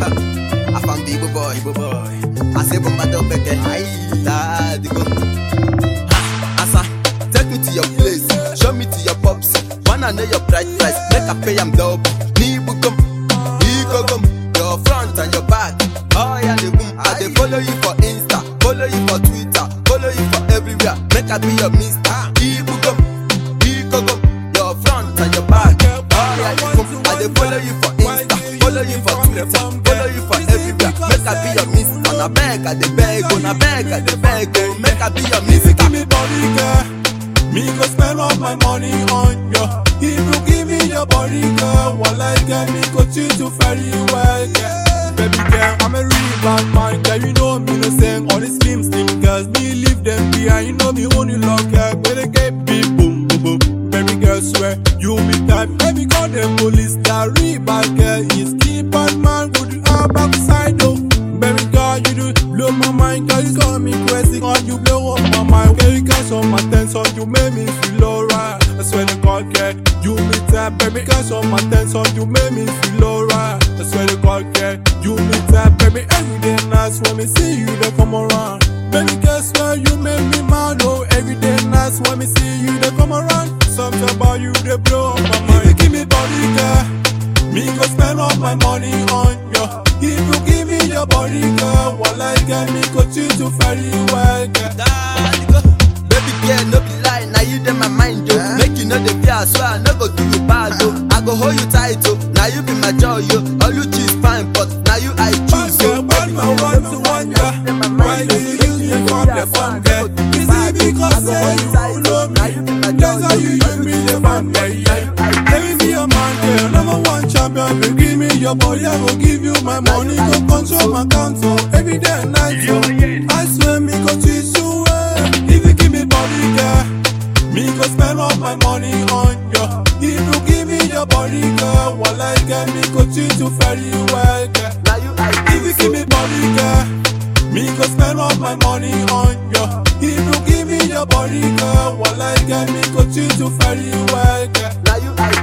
I found the Igbo boy, Igbo boy. I say bomba do beke, aye, daddy go. Asa, take me to your place, show me to your pops. Wanna know your bright price, make I pay am double. Ni bukum, ni gogum, your front and your back. Oh yeah, the boom. I dey follow you for Insta, follow you for Twitter, follow you for everywhere. Make I be your mister. Ni bukum, ni gogum, your front and your back. Oh yeah, the boom. I dey follow you for Insta, follow you for Twitter, follow you for everywhere. Make I be your mister. Na beg, I dey beg, oh, na beg, I dey beg, oh. Make I be your If you mister. give me body, girl, me go spend all my money on you. If you give me your body, girl, while I get me go treat you very well, girl. Baby girl, I'm a real bad man, girl. You know me no same. All the slim slim girls, me leave them behind. You know me only love girl, but they get beat boom boom boom. Baby girl, swear you be type. Baby call the police, that real bad girl is keep bad man. Go to our backside though. Baby girl, you do blow my mind, girl. You got me crazy, girl. You blow up my mind. Girl, you catch on my tension, you make me feel alright. I swear to God, girl, you me type. Baby, catch on my tension, you make me feel alright. I swear to God, girl, you me type. Baby, every day nice when me see you, they come around. Baby, guess where you make me mad, oh Every day nice when me see you, they come around Something about you, they blow up my mind If you give me body, girl me go spend all my money on you. If you give me your body, girl, while I get me go treat you very well, girl. Daddy go. Baby girl, no be lie, now you dey my mind, yo. Make you know the fear, so I no go do you bad, yo. I go hold you tight, yo. Now you be my joy, yo. All you choose fine, but now you I Bad choose, girl, yo. bad man want to wonder Why do you use me for the fun, girl? Is it because say you love me? That's how you use me the fun, yeah, yeah Let me be your man, girl, number one champion You give me your body, I go give you my money Go control my account, so every day and night, so I swear me go treat you well If you give me body, girl Me go spend all my money on you If you give me your body, girl While I get me go treat you very well, girl Now you I if you give me body, girl, me go spend all my money on you. If you give me your body, girl, while I get me go treat you very well, girl. Now you I